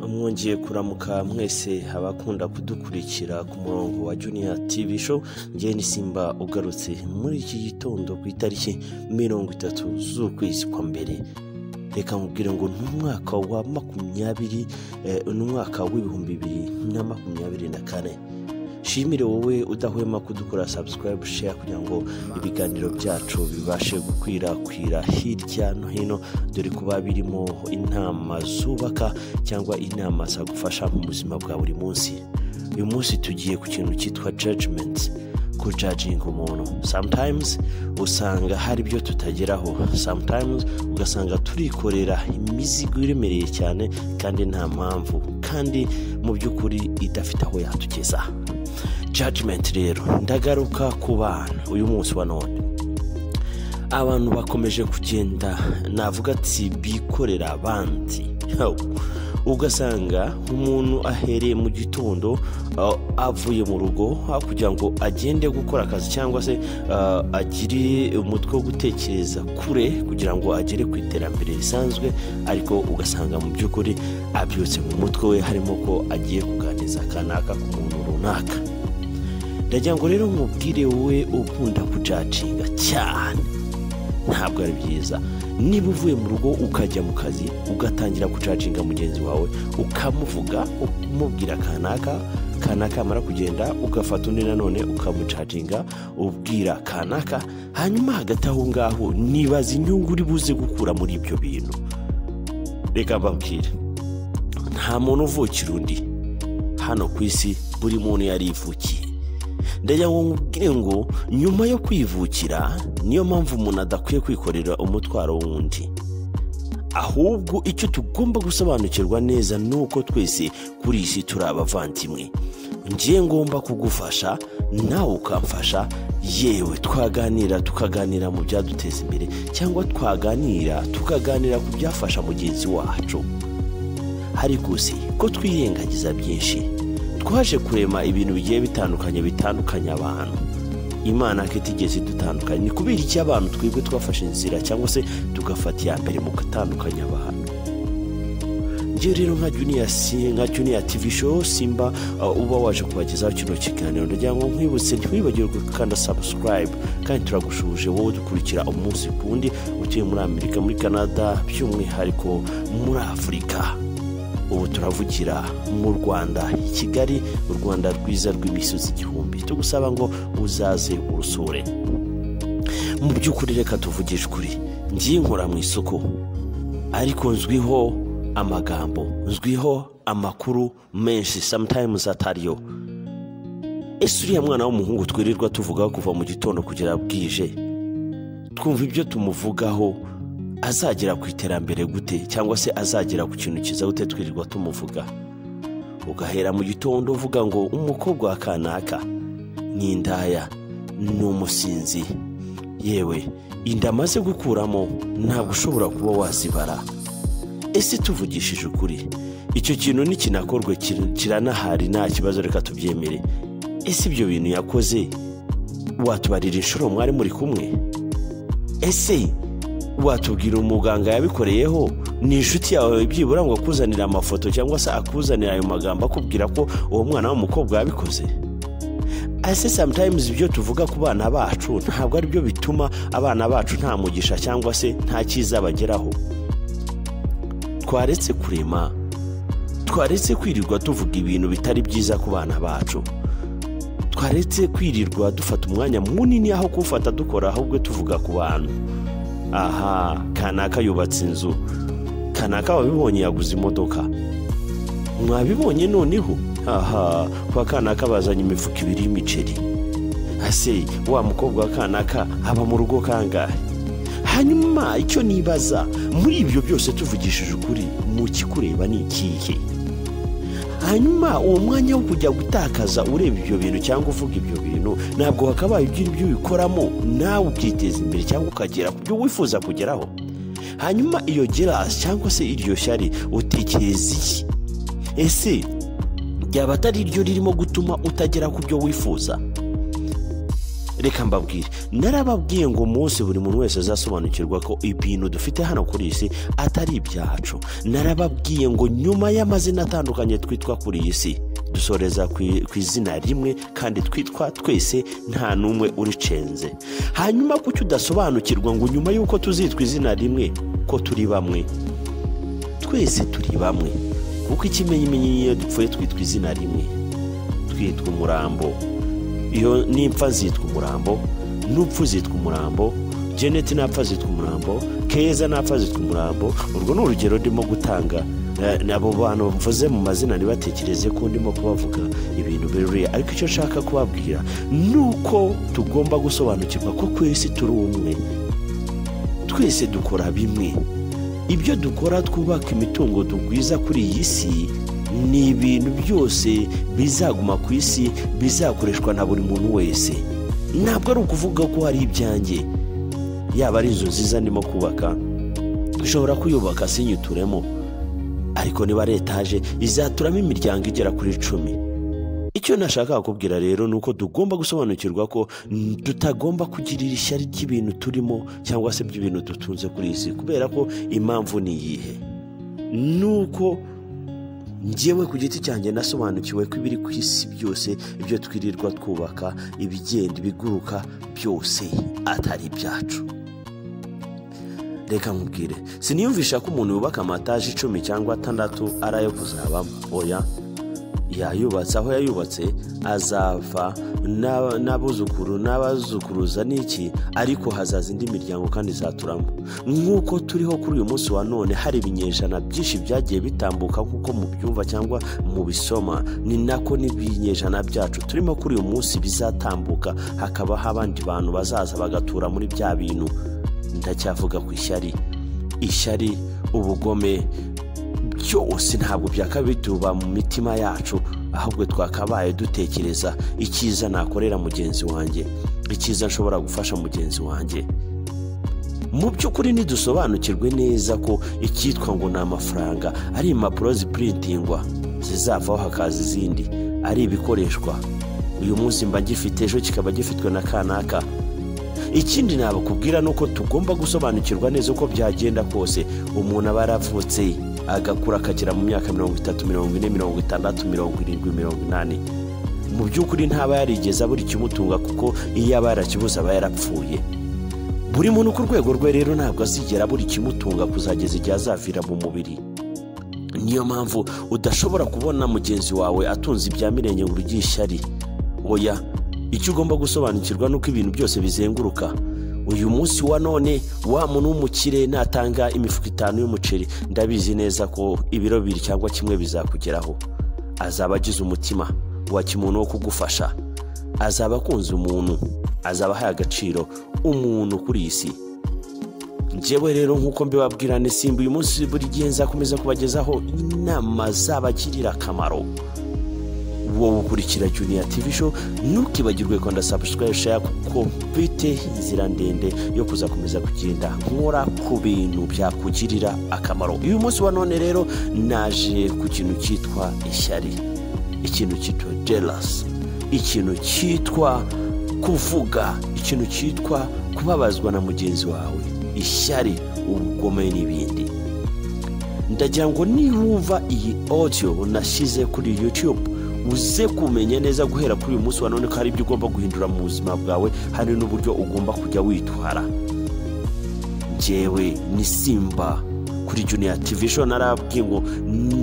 mwongeye kuramuka mwese abakunda kudukurikira ku murongo wa juniya tivi show ngewe ni simba ugarutse muri iki gitondo ku itariki mirongo itatu z'ukwezi kwa mbere reka mubwire ngo ni umwaka wa makumyabiri eh, ni umwaka w'ibihumbi bibiri na makumyabiri na kane shimire wowe udahwema kudukora subscribe share kugira ngo ibiganiro byacu bibashe gukwirakwira hirya no hino dore kuba birimo inama zubaka cyangwa inama zagufasha mu buzima bwa buri munsi uyu munsi tugiye ku kintu cyitwa judgment kujajinga umuntu sometimes usanga hari ibyo tutageraho sometimes ugasanga turikorera imizigo iremereye cyane kandi nta mpamvu kandi mu by'ukuri idafite aho yatugeza judgment rero ndagaruka ku bana uyu munsi wa none abantu bakomeje kugenda navuga ati bikorera abandi Yo. ugasanga umuntu ahereye mu gitondo uh, avuye mu rugo uh, kugira ngo agende gukora akazi cyangwa se uh, agire umutwe wo gutekereza kure kugira ngo agere ku iterambere risanzwe ariko ugasanga mu by'ukuri abyutse mu mutwe we harimo ko agiye kuganiriza kanaka ku muntu runaka ndagira ngo rero mubwire we ukunda kujacinga cyane ntabwo ari byiza niba uvuye mu rugo ukajya mu kazi ugatangira gucacinga mugenzi wawe ukamuvuga umubwira kanaka kanaka yamara kugenda ugafata undi nanone ukamucacinga ubwira kanaka hanyuma hagati aho ngaho nibaza inyungu uri buze gukura muri ibyo bintu reka mbabwire nta muntu uvukira undi hano ku isi buri muntu yarivukiye ndagira ngo nkubwire ngo nyuma yo kwivukira niyo mpamvu umuntu adakwiye kwikorera umutwaro w'undi ahubwo icyo tugomba gusobanukirwa neza ni uko twese kuri iyi si turi abavandimwe ngiye ngomba kugufasha nawe ukamfasha yewe twaganira tukaganira mu byaduteza imbere cyangwa twaganira tukaganira ku byafasha mugenzi wacu ariko si ko twirengagiza byinshi twaje kurema ibintu bigiye bitandukanye bitandukanya abantu imana ko itigeze idutandukanya ni kubera iki abantu twebwe twafashe inzira cyangwa se tugafata iya mbere mu gutandukanya abantu njye rero nka juniya nka juniya tivi show simba uh, uba waje kubagezaho kino kiganiro ndagira ngo nkwibutse ntiwibagirwe gukanda sabusikarayibu kandi turagushuje wowe dukurikira umunsi ku wundi utuye muri amerika muri canada by'umwihariko muri afurika ubu turavugira mu rwanda i kigali u rwanda rwiza rw'imisozi igihumbi tugusaba ngo uzaze urusure mu by'ukuri reka tuvugishe ukuri ngiye nkora mu isoko ariko nzwiho amagambo nzwiho amakuru menshi sometimes atariyo ese uriya mwana w'umuhungu twirirwa tuvugaho kuva mu gitondo kugera bwije twumva ibyo tumuvugaho azagera ku iterambere gute cyangwa se azagera ku kintu cyiza gute twirirwa tumuvuga ugahera mu gitondo uvuga ngo umukobwa wa kanaka ni indaya ni umusinzi yewe inda amaze gukuramo ntabwo ushobora kuba wazibara ese tuvugishije ukuri icyo kintu nikinakorwe kir- kiranahari nta kibazo reka tubyemere ese ibyo bintu yakoze watubarira inshuro mwari muri kumwe ese watubwira umuganga yabikoreyeho ni inshuti yawe byibura ngo akuzanire amafoto cyangwa se akuzanire ayo magambo akubwira ko uwo mwana w'umukobwa yabikoze ese sometimes ibyo tuvuga ku bana bacu ntabwo ari byo bituma abana bacu nta mugisha cyangwa se nta cyiza bageraho twaretse kurema twaretse kwirirwa tuvuga ibintu bitari byiza ku bana bacu twaretse kwirirwa dufata umwanya munini aho kuwufata dukora ahubwo tuvuga ku bantu aha kanaka yubatse inzu kanaka wabibonye yaguze imodoka mwabibonye noneho aha kwa kanaka bazanye imifuka ibiri y'imiceri ase wa mukobwa wa kanaka aba mu rugo kangahe hanyuma icyo nibaza muri ibyo byose tuvugishije ukuri mu kikureba ni ikihe hanyuma uwo mwanya wo kujya gutakaza ureba ibyo bintu cyangwa uvuga ibyo bintu ntabwo wakabaye ugira ibyo ubikoramo nawe ukiteza imbere cyangwa ukagera ku byo wifuza kugeraho hanyuma iyo gerasi cyangwa se iryo shyari utekereza iki ese ryaba atari ryo ririmo gutuma utagera ku byo wifuza reka mbabwire narababwiye ngo umunsi buri muntu wese azasobanukirwa ko ibintu dufite hano kuri iyi si atari ibyacu narababwiye ngo nyuma y'amazina atandukanye twitwa kuri iyi si dusoreza ku izina rimwe kandi twitwa twese nta n'umwe uricenze hanyuma kuki udasobanukirwa ngo nyuma y'uko tuzitwa izina rimwe ko turi bamwe twese turi bamwe kuko ikimenyimenyi iyo dupfuye twitwa izina rimwe twitwa umurambo iyo n'impfa zitwa umurambo n'upfu zitwa umurambo jeneti napfa zitwa umurambo keza napfa zitwa umurambo urwo ni urugero ndimo gutanga abo bantu bavuze mu mazina ntibatekereze ko ndimo kubavuga ibintu biruriye ariko icyo nshaka kubabwira ni uko tugomba gusobanukirwa ko twese turi umwe twese dukora bimwe ibyo dukora twubaka imitungo tugwiza kuri iyi si ni ibintu byose bizaguma ku isi bizakoreshwa na buri muntu wese ntabwo ari ukuvuga ko hari ibyanjye yaba ari inzu nziza ndimo kubaka dushobora kuyubaka sinyituremo ariko niba ari etaje izaturamo imiryango igera kuri icumi icyo nashaka kubwira rero ni uko tugomba gusobanukirwa ko tutagomba kugirira ishyari ry'ibintu turimo cyangwa se by'ibintu dutunze kuri iyi si kubera ko impamvu ni iyihe ni uko ngewe ku giti cyanjye nasobanukiwe ko ibiri ku isi byose ibyo twirirwa twubaka ibigenda ibiguruka byose atari ibyacu reka nkubwire siniyumvisha ko umuntu yubaka amataje icumi cyangwa atandatu ari ayo kuzabamo oya yayubatse aho yayubatse azava n'abuzukuru n'abazukuruza n'iki ariko hazaza indi miryango kandi izaturamo nk'uko turiho kuri uyu munsi wa none hari ibinyejana byinshi byagiye bitambuka nk'uko mubyumva cyangwa mu bisoma ni nako n'ibinyejana byacu turimo kuri uyu munsi bizatambuka hakabaho abandi bantu bazaza bagatura muri bya bintu ndacyavuga ku ishyari ishyari ubugome byose ntabwo byakabituba mu mitima yacu ahubwo twakabaye dutekereza icyiza nakorera mugenzi wanjye icyiza nshobora gufasha mugenzi wanjye mu by'ukuri ntidusobanukirwe neza ko icyitwa ngo ni amafaranga ari impapuro zipurintingwa zizavaho hakaza izindi ari ibikoreshwa uyu munsi mba gifite ejo kikaba gifitwe na kanaka ikindi nabakubwira ni uko tugomba gusobanukirwa neza uko byagenda kose umuntu aba yaravutse agakura akagera mu myaka mirongo itatu mirongo ine mirongo itandatu mirongo irindwi mirongo inani mu by'ukuri ntaba yarigeze abura ikimutunga kuko iyo aba yarakibuze aba yarapfuye buri muntu ku rwego rwe rero ntabwo azigera abura ikimutunga kuzageza igihe azavira mu mubiri niyo mpamvu udashobora kubona mugenzi wawe atunze ibya mirenge ngo urugire ishyari oya icyo ugomba gusobanukirwa ni uko ibintu byose bizenguruka uyu munsi wa none wa muntu w'umukire natanga imifuka itanu y'umuceri ndabizi neza ko ibiro bibiri cyangwa kimwe bizakugeraho azaba agize umutima wa kimuntu wo kugufasha azaba akunze umuntu azaba ahaye agaciro umuntu kuri iyi si njyewe rero nk'uko mbibabwirane simba uyu munsi buri gihe nzakomeza kubagezaho inama zabagirira akamaro wowe ukurikira juniya tivi show ntukibagirwe kwanda sabusikarayibu share kuko mfite inzira ndende yo kuzakomeza kugenda nkora ku bintu byakugirira akamaro uyu munsi wa none rero naje ku kintu cyitwa ishyari ikintu cyitwa jelasi ikintu cyitwa kuvuga ikintu cyitwa kubabazwa na mugenzi wawe ishyari ubugome n'ibindi ndagira ngo niwumva iyi audio nashyize kuri yutube uze kumenya neza guhera kuri uyu munsi wa none ko hari ibyo ugomba guhindura mu buzima bwawe hari n'uburyo ugomba kujya witwara ngewe ni simba kuri juniya tivi show narabwiye ngo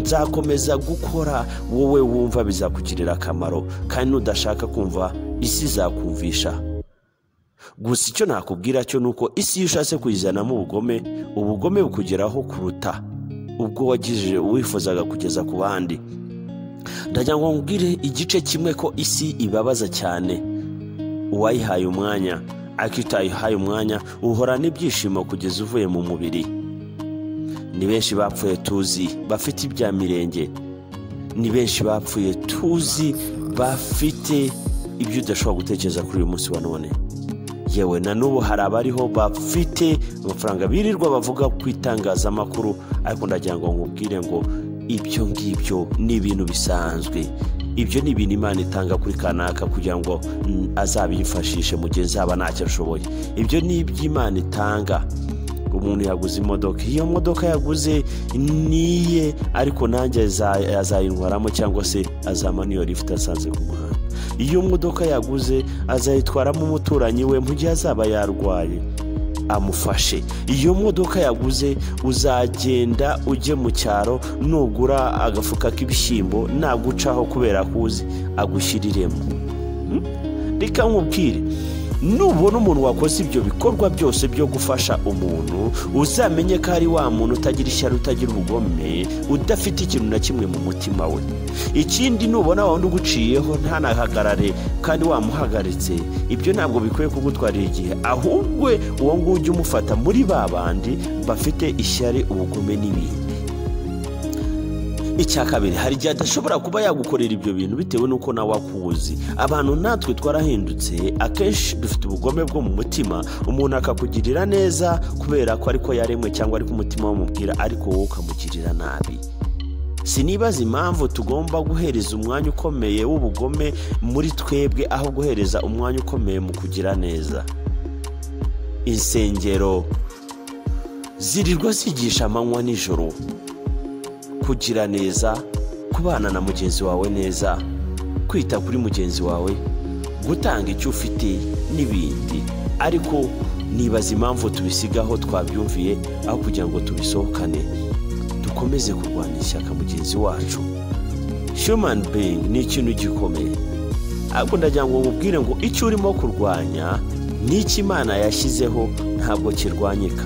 nzakomeza gukora wowe wumva bizakugirira akamaro kandi n'udashaka kumva isi izakumvisha gusa icyo nakubwira cyo ni uko isi iyo ushatse kuyizanamo ubugome ubugome bukugeraho kuruta ubwo wagije wifuzaga kugeza ku bandi ndagira ngo nkubwire igice kimwe ko isi ibabaza cyane uwayihaye umwanya ariko utayihaye umwanya uhorana ibyishimo kugeza uvuye mu mubiri ni benshi bapfuye tuzi bafite ibya mirenge ni benshi bapfuye tuzi bafite ibyo udashobora gutekereza kuri uyu munsi wa none yewe na n'ubu hari abariho bafite amafaranga birirwa bavuga ku itangazamakuru ariko ndagira ngo nkubwire ngo ibyo ngibyo ni ibintu bisanzwe ibyo ni ibintu imana itanga kuri kanaka kugira ngo mm, azabifashishe mu gihe nzaba ntacyo ashoboye ibyo ni iby'imana itanga umuntu yaguze imodoka iyo modoka yaguze niye ariko nanjye aza- azayintwaramo cyangwa se azamana iyo lifuti asanze ku muhanda iyo modoka yaguze azayitwaramo umuturanyi we mu gihe azaba yarwaye amufashe iyo modoka yaguze uzagenda ujye mu cyaro nugura agafuka k'ibishyimbo nagucaho kubera ko uzi agushyiriremo Hmm? reka nkubwire nubona umuntu wakoze ibyo bikorwa byose byo gufasha umuntu uzamenye ko ari wa muntu utagira ishyari utagira ubugome udafite ikintu na kimwe mu mutima we ikindi nubona wa wundi uguciyeho ntanahagarare kandi wamuhagaritse ibyo ntabwo bikwiye kugutwarira igihe ahubwo uwo nguwo ujye umufata muri ba bandi bafite ishyari ubugome n'ibindi icya kabiri hari igihe adashobora kuba yagukorera ibyo bintu bitewe n'uko nawe akuzi abantu natwe twarahindutse akenshi dufite ubugome bwo mu mutima umuntu akakugirira neza kubera ko ariko yaremwe cyangwa ariko umutima wamubwira ariko wowe ukamugirira nabi sinibaza impamvu tugomba guhereza umwanya ukomeye w'ubugome muri twebwe aho guhereza umwanya ukomeye mu kugira neza insengero zirirwa zigisha amanywa nijoro kugira neza kubana na mugenzi wawe neza kwita kuri mugenzi wawe gutanga icyo ufite n'ibindi ariko nibaza impamvu tubisiga aho twabyumviye aho kugira ngo tubisohokane dukomeze kurwanya ishyaka mugenzi wacu human being ni ikintu gikomeye ahubwo ndagira ngo mubwire ngo icyo urimo kurwanya n'icyo imana yashyizeho ntabwo kirwanyika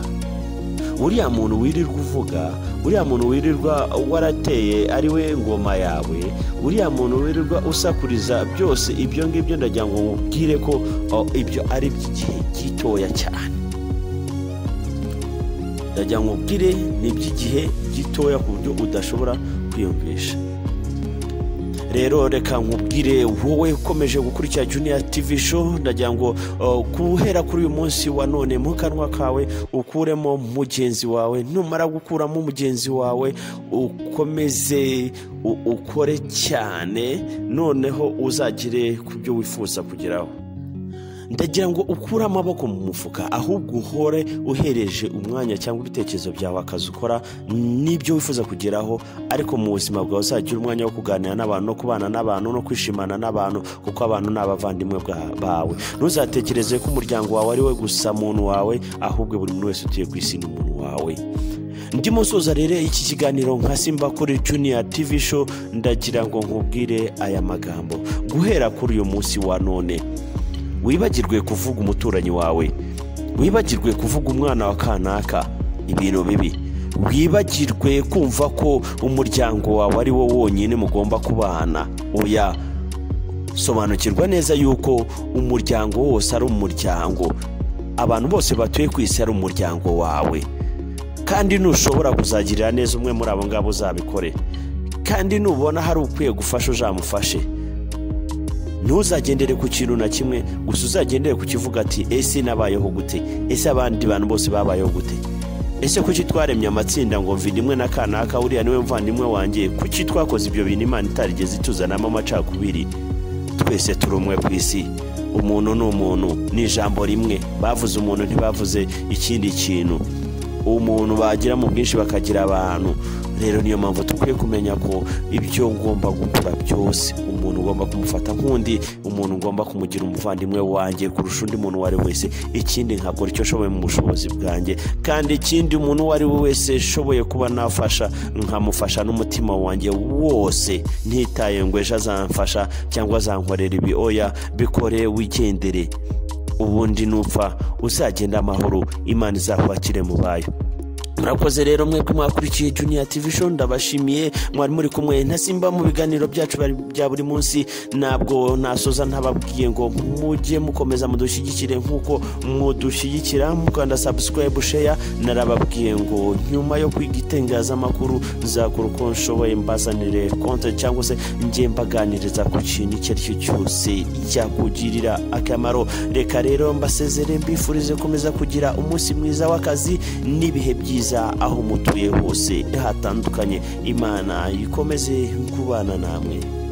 uriya muntu wirirwa uvuga uriya muntu wirirwa warateye ari we ngoma yawe uriya muntu wirirwa usakuriza byose ibyo ngibyo ndagira ngo mubwire ko o, ibyo ari iby'igihe gitoya cyane ndagira ngo mubwire ni iby'igihe gitoya ku buryo udashobora kwiyumvisha rero reka nkubwire wowe ukomeje gukurikira juniya tivi show ndagira ngo uh, guhera kuri uyu munsi wa none mu kanwa kawe ukuremo mugenzi wawe numara gukuramo mugenzi wawe ukomeze u- ukore cyane noneho uzagire ku byo wifuza kugeraho ndagira ngo ukure amaboko mu mufuka ahubwo uhore uhereje umwanya cyangwa ibitekerezo byawe akazi ukora n'ibyo wifuza kugeraho ariko mu buzima bwawe uzajya ugira umwanya wo kuganira n'abantu no kubana n'abantu no kwishimana n'abantu kuko abantu ni abavandimwe bwa- bawe ntuzatekereze ko umuryango wawe ari we gusa muntu wawe ahubwo buri muntu wese utuye ku isi ni umuntu wawe ndimo soza rero iki kiganiro nka simba kuri juniya tivi show ndagira ngo nkubwire aya magambo guhera kuri uyu munsi wa none wibagirwe kuvuga umuturanyi wawe wibagirwe kuvuga umwana wa kanaka ibintu bibi wibagirwe kumva ko umuryango wawe ari wo wonyine mugomba kubana oya sobanukirwa neza yuko umuryango wose ari umuryango abantu bose batuye ku isi ari umuryango wawe kandi ntushobora kuzagirira neza umwe muri abo ngabo uzabikore kandi nubona hari ukwiye gufasha uzamufashe ntuzagendere ku kintu na kimwe gusa uzagendere ku kivuga ati ese nabayeho gute ese abandi bantu bose babayeho gute ese kuki twaremye amatsinda ngo mvi nimwe na kanaka uriya niwe mvandimwe wanjye kuki twakoze ibyo bintu imana itarigeze ituzanamo amacakubiri twese turi umwe ku isi umuntu ni umuntu ni ijambo rimwe bavuze umuntu ntibavuze ikindi kintu umuntu bagira mu bwinshi bakagira abantu rero niyo mpamvu dukwiye kumenya ko ibyo ngomba gukora byose umuntu ugomba kumufata nk'undi umuntu ugomba kumugira umuvandimwe wanjye kurusha undi muntu uwo ari we wese ikindi nkakora icyo nshoboye mu bushobozi bwanjye kandi ikindi umuntu uwo ari we wese nshoboye kuba nafasha nkamufasha n'umutima wanjye wose ntitaye ngo ejo azamfasha cyangwa azankorera ibi oya bikore wigendere ubundi nupfa uzagenda amahoro imana izakwakire mu bayo murakoze rero mwebwe mwakurikiye juniya tv show ndabashimiye mwari muri kumwe na simba mu biganiro byacu bari- bya buri munsi ntabwo nasoza ntababwiye ngo mujye mukomeza mudushyigikire nk'uko mudushyigikira mukanda subscribe share narababwiye ngo nyuma yo kwiga itangazamakuru nzakora uko nshoboye mbazanire konte cyangwa se njye mbaganiriza ku kintu icyo ari cyo cyose cyakugirira akamaro reka rero mbasezere mbifurize komeza kugira umunsi mwiza w'akazi n'ibihe byiza aho mutuye hose hatandukanye imana ikomeze kubana namwe